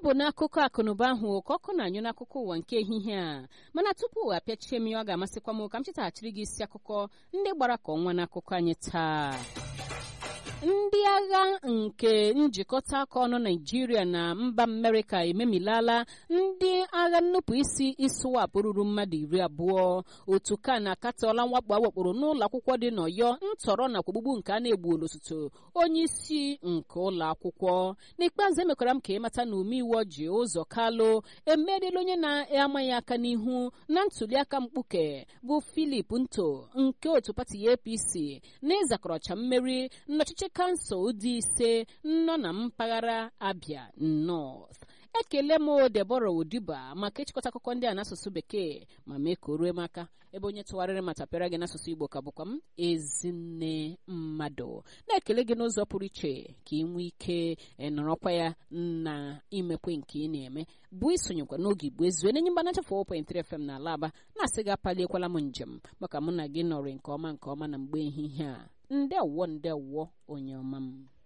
bụ n'akụkọ akụnụba ahụ ka ọkụ na-anyụ n'akụkọ ụwa nke ehihie a mana tupu apịachie m ya ọ ga-amasịkwa m ka m chetaghachiri gị isi akụkọ ndị gbara ka ọnwa n'akụkọ anyị taa ndị agha nke njikọta aka ọnụ naijiria na mba amerịka ememilala ndị agha nnupụ isi iswap ruru mmadụ iri abụọ otu ka na-akatọla mwakpo awakporo n'ụlọ akwụkwọ dị n'ọyọ ntọrọ nakwa ogbugbu nke a na-egbuola osote onye isi nke ụlọ akwụkwọ n'ikpeazụ emekwara m ka ịmata na omeiwu ji ụzọ kalụ emeriela onye na-amaghị aka n'ihu na ntuliaka mkpuke bụ filip nto nke otu pati apc na ịzakọrọcha mmeri n'ọchịchị kansụl dị ise nọ na mpaghara abia north ekele m debora odiba maka ịchịkọta akụkọ ndị a n'asụsụ bekee ma mee ka o rue m aka ebe onye tụgharịrị ma tapịara gị n'asụsụ igbo ka bụkwa m ezinne mmadụ na-ekele gị n'ụzọ pụrụ iche ka ị nwee ike nọrọkwa ya na imekwe nke ị na-eme bụ isonyekwa n'oge igbo ezue n'enye mgbanacha 4.3 fm na alaba na-asị gị apaliekwala m njem maka mụ na gị nọrị nke ọma nke ọma na mgbe ehihie a ndewo ndewo onye ọma m